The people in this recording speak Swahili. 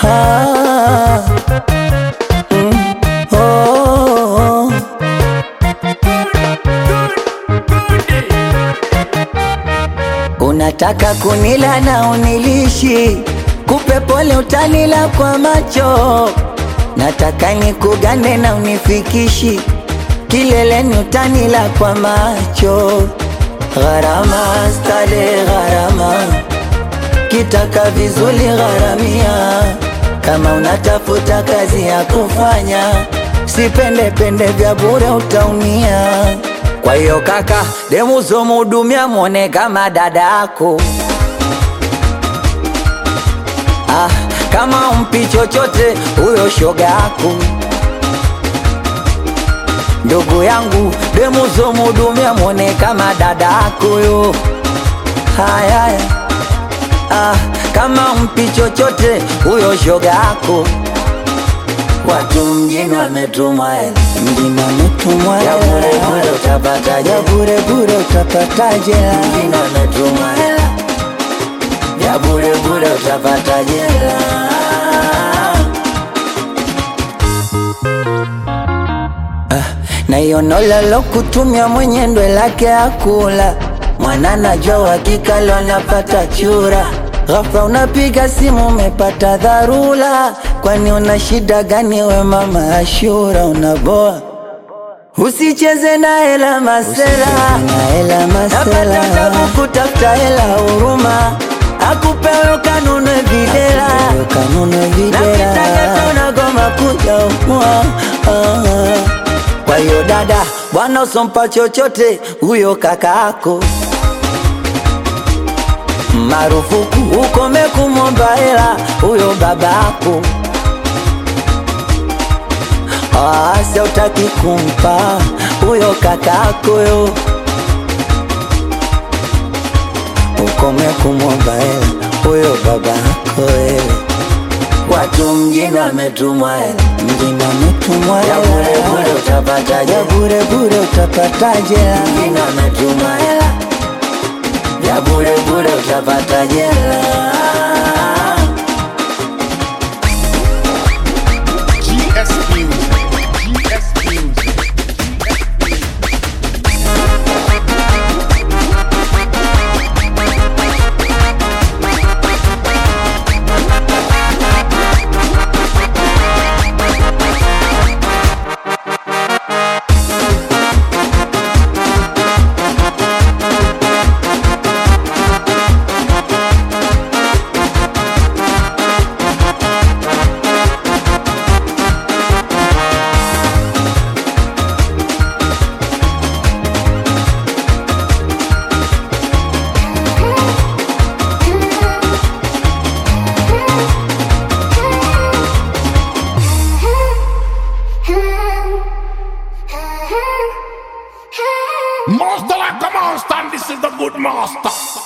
Ah, mm, oh. Unataka kunila na unilishi, kupe pole utanila kwa macho. Nataka nikugane na unifikishi, kileleni utanila kwa macho. Gharama stale gharama, kitaka vizuri gharamia. Kama unatafuta kazi ya kufanya, sipende pende vya bure utaumia. Kwa hiyo kaka, demu zomhudumia mwone kama dada yako. Ah, kama umpi chochote huyo shoga yako. Ndugu yangu, demu zomhudumia mwone kama dada yako yo. Haya, haya. ah, kama umpi chochote huyo shoga yako. Watu mjini wametumwa hela, mjini wametumwa hela, ya bure bure utapata ya bure bure utapata jela, mjini wametumwa hela, ya bure bure utapata jela. na hiyo nolalo kutumia mwenye ndwe lake akula mwana najua uhakika leo anapata chura ghafla unapiga simu umepata dharura kwani una shida gani we mama Ashura unaboa usicheze na hela masela napata tabu kutafuta hela huruma akupewe kanunue videla na kitaka unagoma kuja umua kwa hiyo dada, bwana usompa chochote huyo kaka yako, marufuku ukome kumwomba hela huyo baba yako. Asa utaki kumpa huyo kaka yako yo, ukome kumwomba hela huyo baba yako wewe. Watu mjini wametumwa hela, mjini wametumwa hela, ya bure bure utapata jela, ya bure bure utapata jela, mjini wametumwa hela, ya bure bure utapata jela. GS Music. GS Music. Master like a monster, and this is the good master.